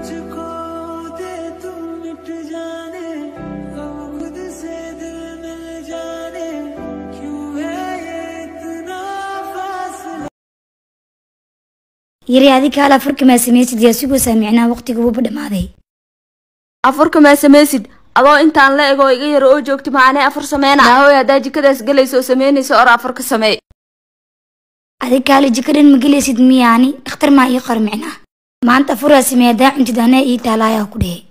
मुझको दे तू मिट जाने हम खुद से दिल मिल जाने क्यों है ये इतना फासला yiri adiga hal afarka maa samaysid yaa sugaysaa micnaha waqtiga wuuba dhamaaday afarka maa samaysid adoo intaan la ego iga yaro oo joogta macaanee afar sameyna hooy haddaa jikadaas galaysa oo sameynaysa or afarka samee adiga hal jikadan ma gelaysid miyaani dhakhtar maa ii qor micnaha maanta afuraa sameey haddaa cuntid anaa ii taalaayaa ku dhehe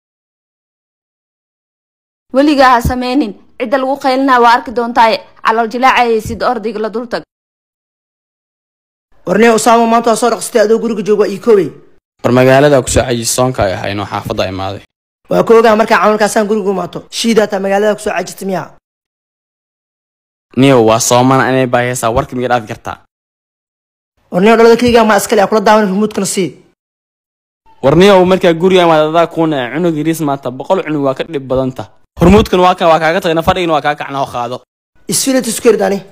weligaa ha sameynin cidda lagu qaylinaa waa arki doontaaye calool jilaacayaysid ordayga la dultag warniya usaamo maanta waa soo dhaqsatay adoo guriga jooga waa ii koobay war magaalada kusoo cajisoonka ay ahaynoo xaafadda imaaday waa ka ogaa markaa camalkaasaan guriga umaato shiidaataa magaalada kusoo cajirta miyaa niyow waa soomana inay baahaysaa warka miga dhaafi kartaa warniya dhalada keligaa maa iskale kula daawan rumuudkana sii war niyow markaa guriga imaad adaa kuuna cunug yariis maanta boqol cunug waa ka dhib badanta hormuudkan waa kan waa kaaga tagana fadhigana waa kaa kacna oo qaado isfilat iskuerid ani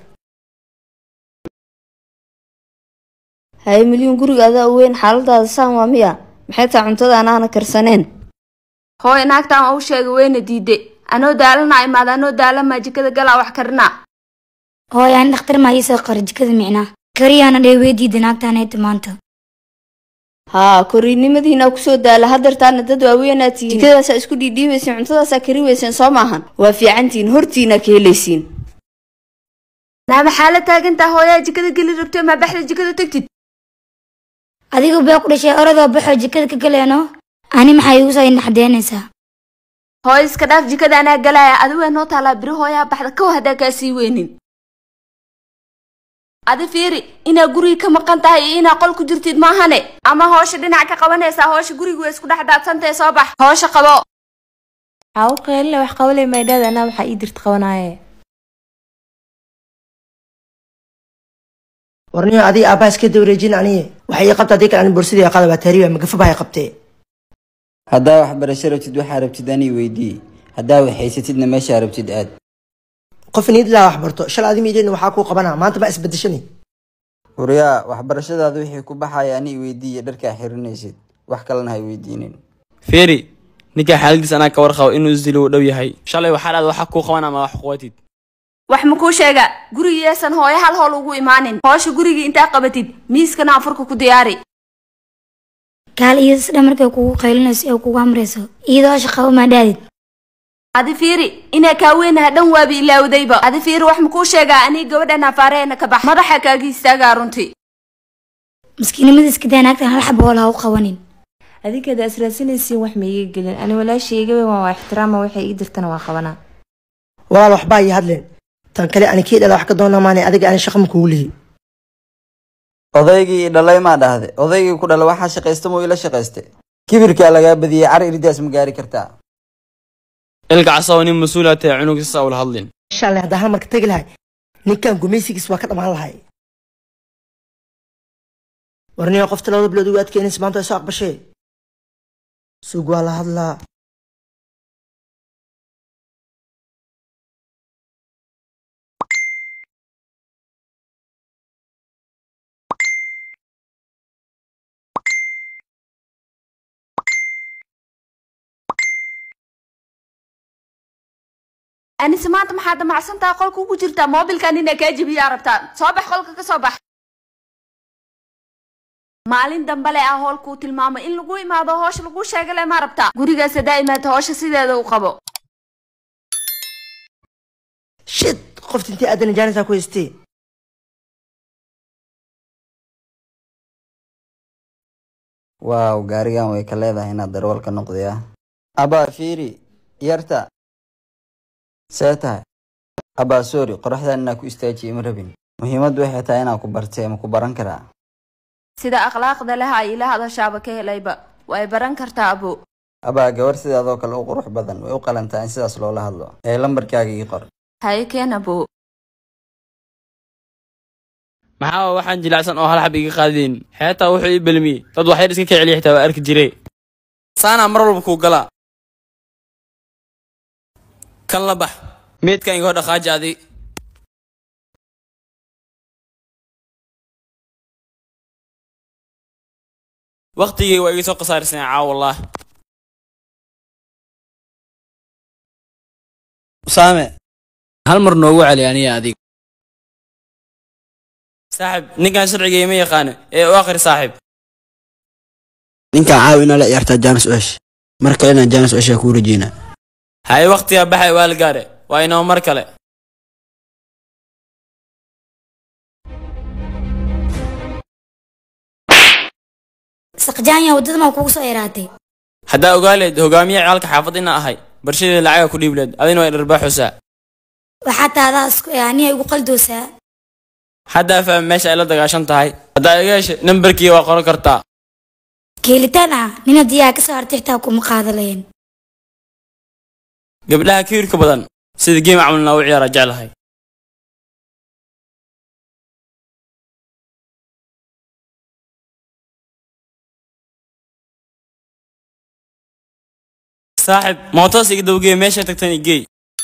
haye milyuun guriga adaa u weyn xaaladaada saan waa miya maxay taa cuntada anaana karsaneen hooy naagtaan waa u sheegay weyna diide anoo daalana imaada anoo daalamaa jikada galaa wax karinaa hooy aan dhakhtar maa ii soo qora jikada micnaha kariyaana dhee weydiida naagtaanayta maanta haa koriinimadiina kusoo daala hadeertaana dad waaweynaad tihiin jikadaasaa isku dhiidhiibaysiin cuntadaasaa kari weyseen soo maahan waa fiicantihiin hortiina ka helaysiin naa maxaa la taagantaa hooyaa jikada geli rabtay maa baxda jikada tegtid adigu bee ku dhashay oradoo baxoo jikada ka galeeno ani maxaa iigu soo indhaxdeynaysaa hooy iska dhaaf jikada anaa galaaya adigaa noo taalaa biri hooyaa baxda kow haddaa kaa sii weynin adi fiiri inaa guriga ka maqan tahay iyo inaa qol ku jirtid maahane ama hoosha dhinac ka qabanaysaa hoosha guriga way isku dhex daadsantahe soo bax hoosha qabo waxaa u qeylina wax qabalay maydhaada anaa waxaa ii dirta qabanaaye warniya adiga aabbaha iska dawareejin aniye waxay ii qabta adii kale ani borsadii qaada waa taariiba magafa baa qabtee haddaa waxbarasho rabtid waxaa rabtid anii weydii haddaa waxhaysatidna meeshaa rabtid aad qof niid laa wax barto shal adi miidheedna waxaa kuu qabanaa maanta baa isbedeshani huryaa waxbarashadaada wixii ku baxaya anii weydiiya dharkaa xirinaysid wax kalena hay weydiinin feeri ninkaa xaaladiis anaa ka warqabo inuu isdilo u dhow yahay shalay waxaa dhahda waxaa kuu qaban ama wax quwatid wax makuu sheega gurigiyeesan hooyo hal hool ugu imaanin hoosha gurigii intaa qabatid miiskana afurka ku diyaari gaal iyada sidha markay kugu qaylinayso ee kugu amrayso iyadoo shaqaba maa dhaadid adi fiiri inaa kaa weynaha dhan waabi ilaawdayba adi fiiri wax makuu sheegaa anii gabadhan afaareena ka bax madaxa kaaga istaagaa runtii maskiinimada iska daa naagtan hal xaba hool ha u qabanin adinkeeda israadsanaysiin wax ma iiga gelin ani walaashay iga weyn waa waa ixtiraama waxay ii dirtana waa qabanaa walaal waxbaa ii hadleen tan kale ani kii dhala wax ka doonaa maane adiga ani shaqo ma kugu lihi odaygii i dhalay maa dhahde odaygii ku dhala waxaa shaqaysta muu ila shaqayste kibirkaa lagaa badiyey cari iridaas ma gaari kartaa ilka casoo nin mas-uula tahay cunug sisa ula hadlin inshaalla haddaan hal marka tegi lahay ninkan gumaysigiis waa ka dhammaan lahay warniya qofta labada bilood ugu adkeynaysa maanta way soo aqbashee sug waa la hadlaa anise maanta maxaa damacsantaha qolka ugu jirtaa moobilkan inaa kaa jebiyaa rabtaa soo bax qolka ka soo bax maalin dambale ah hoolkuu tilmaamay in lagu imaado hoosha lagu sheegale ma rabtaa gurigaas haddaa imaata hoosha sideeda u qabo shit qofta intii aadan jaanisaa ku haystee waaw gaarigan way ka leedahay inaad darwalka noqday ah abaa fiiri yarta see tahay abaa sorry qoraxdan inaa ku istaajiye ma rabin muhiimaddu waxay tahay inaa ku bartee ma ku baran karaa sida akhlaaqda leh ay ila hadashaaba ka helayba way baran kartaa abo abaa gabar sidaadoo kale u qurux badan way u qalantaa in sidaas loola hadlo ee lambarkaaga ii qor haye keen abo maxaa waxaan jilacsan oo hal xab iga qaadeen xeetaa wuxuu ii belmiyey dad waxyar iska kiceliya xitaa waa arki jire saanaa mar walba kuu galaa kan la bax meedkan igoo dhaqaaji adi waqtigii waa iga soo khasaarisan caawa wallah usaame hal mar noogu celi aniya adig saaxib ninkan sharciga ima yaqaano ee u akhri saaxib ninkaan caawi inaa la ciyaartaa jaanis oesh mar kalena jaanis oeshaa kuu rajeynaa haye waqtiga baxay waa la gaare waa inoo mar kale saqjaanya waddada maa kugu soo yaraatay haddaa ogaaleed hogaamiye ciyaalka xaafad ina ahay barshadeeda lacaga ku dhiibleed adina waa dharbaaxusaa waxaa taadaa isku ee aniga igu qaldoosaa haddaa faham meesha ay la dagaashan tahay haddaa iga heshay nambarkii waa qoran kartaa keelitaan ah nin haddii aa ka soo hartay xitaa kuma qaadaleen gabdhaha kiirka badan sida geem camalna u ciyaara jeclahay saaxib mootoos iga dawgeey meesha tagtan igey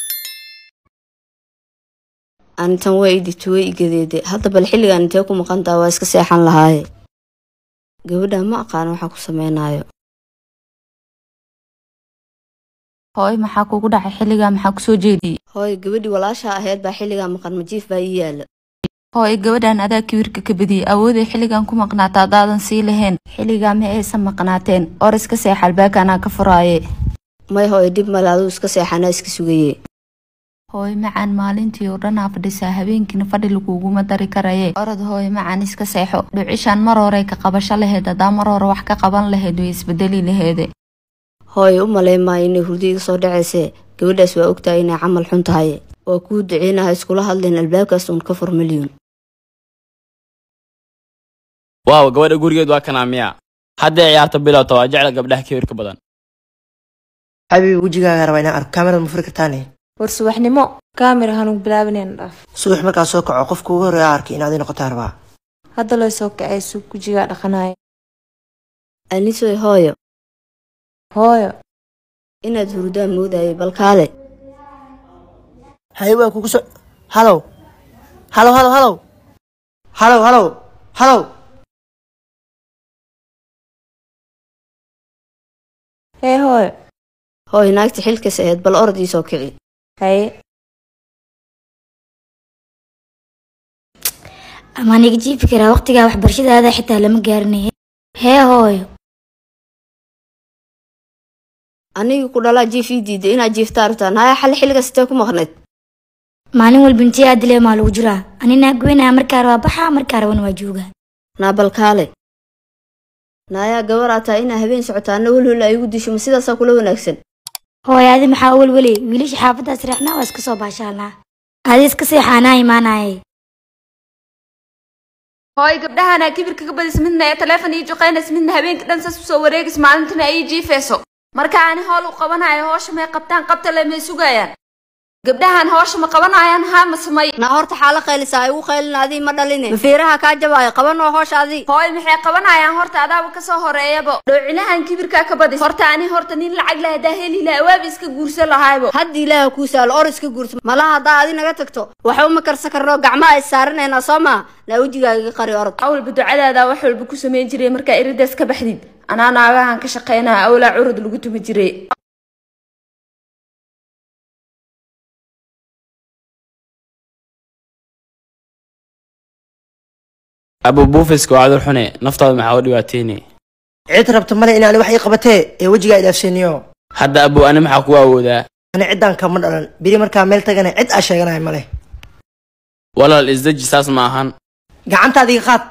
anitan waa idhibta way igadeede hadda bal xilligan intee ku maqantaa waa iska seexan lahaaye gabadha ma aqaan waxa ku sameynaayo hooy maxaa kugu dhacay xilligaa maxaa kusoo jeediyey hooy gabadhii walaasha ahayd baa xilligaa maqan majiif baa ii yaala hooy gabadhan adaa kibirka ka badiyey awooday xilligan ku maqnaata haddaadan sii lahayn xilligaa ma aysan maqnaateen or iska seex albaabka anaa ka furaaye may hooy dhib male aduu iska seexanaa iska sugaye hooy macaan maalintii oo dhanaa fadhisaa habeenkiina fadhi laguguma dari karaye orod hooy macaan iska seexo dhucishaan mar horey ka qabasho laheyd haddaa mar hore wax ka qaban lahayd way isbedeli laheede hooy u malayn maayo inay hurdo iga soo dhacaysee gabadhaas waa ogtahay inay camal xun tahay waa kuu duceynaha iskula hadleen albaabkaas uun ka fur milyun waaw gabadha gurigeed waa kanaa miya hadday ciyaarta bilowta waa jecla gabdhaha kiirka badan xabiibi wejigaaga rabaa inaan arko kaamirada ma furi kartaane war subaxnimo kaamira hanuun bilaabaneen dhaaf subax markaa soo kaco qofka ugu horreeya arkay inaad ii noqotaa rabaa hadda loo soo kacay suug gujigaa dhaqanaya anisoy hooyo hooyo inaad hurdaan moodayay balkaale haye waa kugu soo halow halow halow halow halow halow halow hee hooyo hooy naagta xilkas ahayd bal orod ii soo kici haye ama niga jiifi karaa waqtigaa waxbarashadaada xitaa lama gaarinaye hee hooyo anigii ku dhalaa jiif ii diiday inaad jiiftaa rabtaan haya xalli xilligaas intee ku maqnayd maalin walba intii aad dilee maa lagu jiraa anina goynaa markaa rabaa baxaa markaa rabana waa joogaa naa balkaale naayaa gabaraa tahay inaa habeen socotaana welwel ay igu disho ma sidaasaa kula wanaagsan hooyo adi maxaa welweli wiilasha xaafaddaas reexnaa waa iska soo baashaalnaa adi iska seexaanaa imaanaye hooy gabdhahanaa kibirka ka badis midna ee taleefon ii juqaynays midna habeenka dhan sas usoo wareegis maalintina ay ii jiifayso marka ani howl u qabanayo hoosha may qabtaan qabta le may sugayaan gabdhahan hoosha ma qabanayaan haa ma samay naa horta xaala qaylisaa igu qaylin adii ma dhaline mafiiraha kaa jabaayo qabanoo hoosha adii hooy maxay qabanayaan horta adaaba kasoo horeeyabo dhoocilahan kibirkaa ka badis horta ani horta nin lacag leh hadaa heli laha waabi iska guursan lahaybo hadda ilaaha kuu saalo or iska guursa malaha haddaa adi naga tagto waxa uma karsan karno gacmaha is saaranaynaa soo maa naa wejigaaga iga qari orod awalba ducadaada wax walba ku samayn jiray markaa iridaas ka baxdid anaa naagahan ka shaqaynaya awlaa curud lagu tumi jiray abu buufiska waa cadur xune naftaada maxaa u dhibaateynay cid rabta male inaani wax ii qabatee ee wejigaa idhaafseeniyo hadda abu ani maxaa ku awoodaa ani ciddaan kama dhalan biri markaa meel tagana cid aa sheeganaya male walaal isdeji saas ma ahan gacantaada iga qaad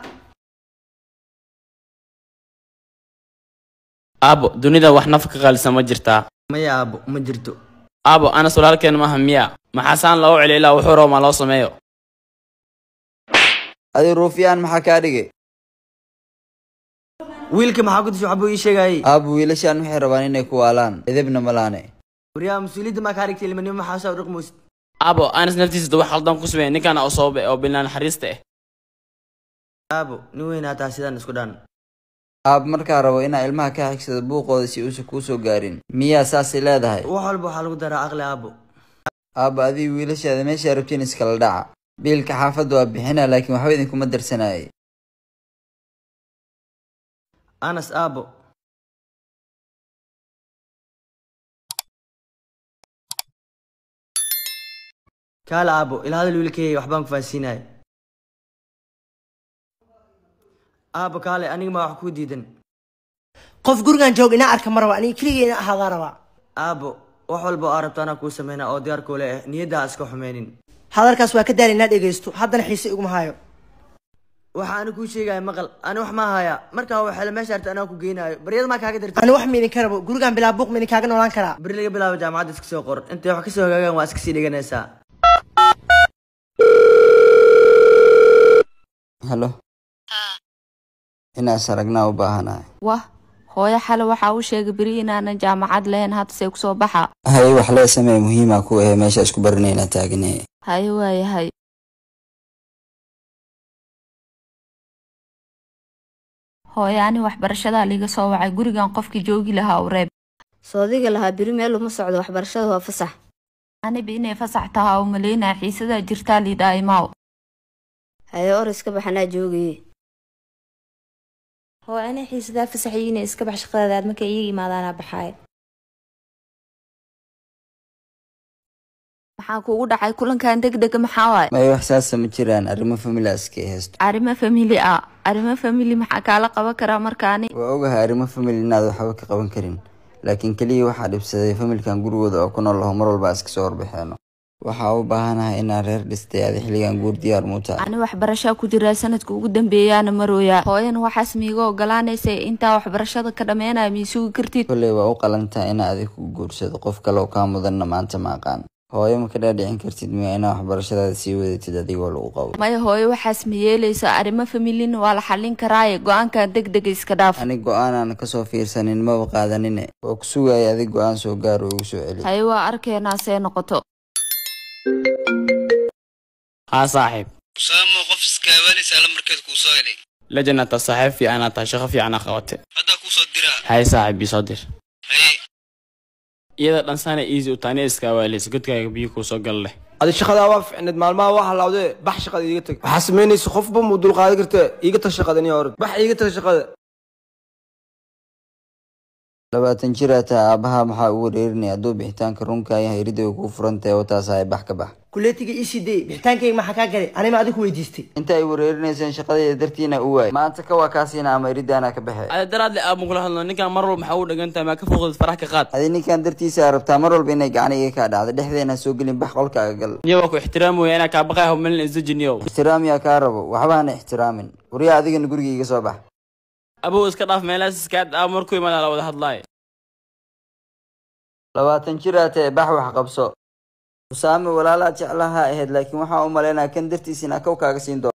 aabo dunida wax naf ka qaalisa ma jirtaa maya aabo ma jirto aabo anas walaalkeen maaha miya maxaasaan loo celiya ilaa wuxuu rabo ma loo sameeyo adi ruufiyaan maxaa kaa dhigay wiilka maxaa ku disho waxbuu ii sheegayay aabo wiilashaan waxay rabaan inay ku waalaan edebna malaane waryaa mas-uuliyadda maa kaa dhigtay ilmanimo maxaa saa u dhaqmaysid aabo anas naftiisa wax khaldan ku sameeya ninkan oo sabab eh oo bilnaan naxariista ah aabo nin weyn hataa sidaan isku dhan aab markaa rabo inaa ilmaha ka xigsado buuqooda si uusan kuu soo gaarin miyaa saasay leedahay wax walba waxaa lagu daraa aqli aabo aabba adii wiilashaada meeshaa rabtiin iskala dhaca biilka xaafadda waa bixina laakiin waxba idinkuma darsanayay anas aabo kaale aabo ila hadal wiilkayga waxbaan ku fahansiinaya aabo kaale aniga ma wax kuu diidan qof gurigan joog inaa arka ma raba aniga keligay ina ahaadaa rabaa aabo wax walba oo aa rabto anaa kuu sameynaa oo diyaar kuule ah niyadda ha iska xumeynin hadalkaas waa ka daala inaa dhegaysto haddana xiise iguma hayo waxa ani kuu sheegaya maqal ani wax ma haya markaa waxaale meesha arta anaa ku geynayo baryada maa kaaga dirta ani wax ma idinka rabo gurigan bilaa buuq ma idinkaaga noolaan karaa beri laga bilaabo jaamacadda iska soo qor intay wax kasoo hagaagaan waa iska sii dhiganaysaa halo inaas aragnaa u baahanahay wah hooyo xale waxaa u sheegay beri inaanan jaamacad lahayn haddase kusoo baxa haye wax lee samee muhiima ku ahe meesha isku baranayna taagane haye waayahay hooyo ani waxbarashadaa liiga soo wacay gurigan qofkii joogi lahaa u reeb soodiga lahaa beri meel uma socdo waxbarashada waa fasax aniba inay fasax tahaa u malaynaya xiisadaa jirtaa liidhaa imaaw haye or iska baxanaa joogaye hoo ana xiisadaa fasaxay inay iska bax shaqadaadaad markay iyaga imaadaanaa baxaay maxaa kugu dhacay kulankan degdega maxaa waay may wax saasa ma jiraan arrimo familaaska ay haysto arrimo famili ah arrimo famili maxaa kaala qaban karaa markaani waa ogahay arrimo famili inaad waxba ka qaban karin laakiin keliya waxaa dhibsaday familkan gurigooda oo ku nool laho mar walba iska soo warbixeeno waxaa u baahanahay inaan reer dhistay adi xilligan guur diyaar muuta ani waxbarashaa ku jiraa sanadka ugu dambeeyaana marooyaa hooyan waxaas miiga ogolaanaysa intaa waxbarashada ka dhammeynaya miisugi kartid kolley waa u qalantaa inaa adig ku guursado qof kale oo kaa mudanna maanta ma aqaan hooyo ma ka dhaadhicin kartid miya inaa waxbarashadaada sii wadatid adigoo lagu qabo maya hooyo waxaas ma yeelayso arrimo familin waa la xallin karaaye go-aankan degdega iska dhaaf anig go-aanaan kasoo fiirsanin maba qaadanine waa ku sugaya adig go-aan soo gaar oo igu soo celi haye waa arkeenaa see noqoto haa saaxiib usaamo qof iskaabaanaysa alla markeed kuu soo helay lejanata saaxiib fiicanaa tahay shaqo fiicana qabate haddaa kuu soo diraa haye saaxiib ii soo dir haye iyada dhansaana easy u taani iskaawaaleys godkaaga biyo kuu soo gal leh adi shaqadaa waa ficneed maalmaha waa halawdee bax shaqada iiga tag waxaa samaynaysa qofba muu dulqaadan kartee iiga tag shaqada niyo orod bax iiga tag shaqada labaatan jir aa tahay aabaha maxaa u wareerinaya hadduu bixitaanka runka yahay ridda way kuu furan tahay wataas ay bax ka bax kuleetiga ii sii day bixitaankayga maxaa kaa galay anima adigu weydiistay inta ay wareerinayseen shaqadeeda dartiina u waay maanta ka waa kaasiina ama iridaana ka baxe ada daraadle aaban kula hadlo ninkan mar walba maxaa u dhagan tahay maa ka foqdid farax ka qaad adi ninkan dartiisa rabtaa mar walba inay gacan iga kaa dhacda dhexdeena soo gelin bax qolkaaga gal niyo waa ku ixtiraamaya inaa kaa baqay hawmelin isdejiniyow ixtiraam yaa kaa rabo waxba hana ixtiraamin waryaa adigana guriga iga soo bax abow iska dhaaf meelahaas iskaa dhaaf markuu imaada la wada hadlaayo labaatan jir aa tahay bax wax qabso usaame walaalaa jeclaha ahayd laakiin waxaa u malaynaya kan dartiis inaa kow kaaga siin doono